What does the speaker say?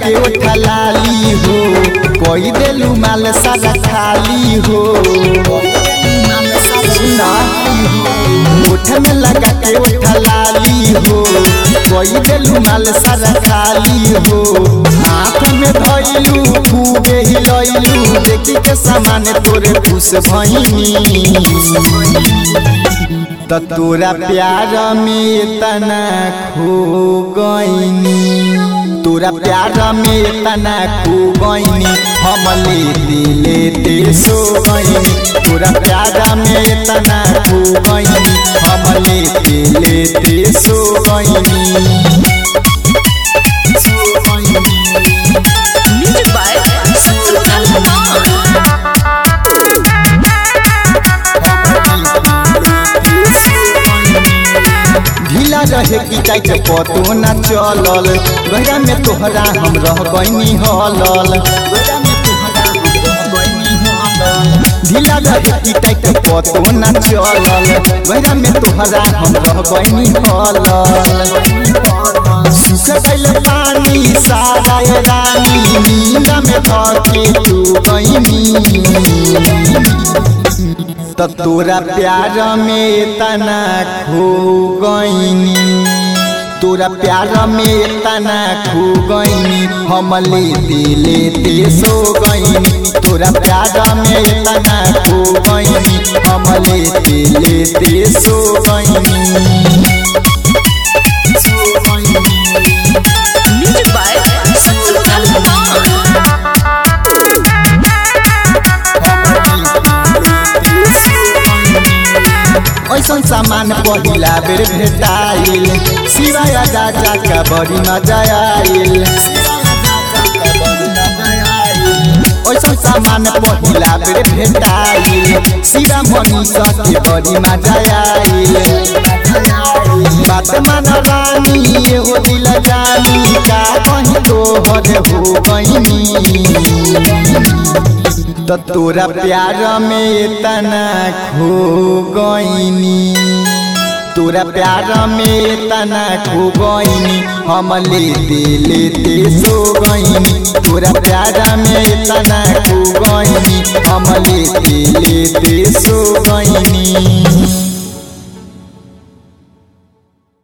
के उठा लाली हो कोई देलू माल सारा खाली हो सुना उठ में लगा के उठा लाली हो कोई देलू माल सारा खाली हो हाथ में धइलू खूबे हिलैलू देखी के सामान तोरे खुश भइनी त तोरा प्यार में तना खो गईनी तोरा प्यार में तना खो गईनी हम लेते लेते सो गईनी तोरा प्यार में तना खो गईनी हम लेते लेते सो गईनी सो गईनी Music by Sultan Kumar. ढीला रहे कि टाइट पतो न चलल गहरा में तोहरा हम रह गईनी हलल ढीला रहे कि टाइट पतो न चलल गहरा में तोहरा हम रह गईनी हलल सुख गइल पानी सारा ये रानी नींद में थके तू गईनी त तोरा प्यार में तना खो गईनी तोरा प्यार में तना खो गईनी हम लेते लेते सो गईनी तोरा प्यार में तना खो गईनी हम लेते लेते सो गईनी सो गईनी Music by Sultan Kumar. ऐसन सामान पहिला बेर भेटाइल सिवाय राजा का बड़ी मजा आइल ऐसन सामान पहिला बेर भेटाइल सिवा मनीषा के बड़ी मजा आइल बात मान रानी एहो दिल जानी का कहीं तोहर हो गईनी त तोरा प्यार में तना खो गईनी तोरा प्यार में तना खो गईनी हम लेते लेते सो गईनी तोरा प्यार में तना खो गईनी हम लेते लेते सो गईनी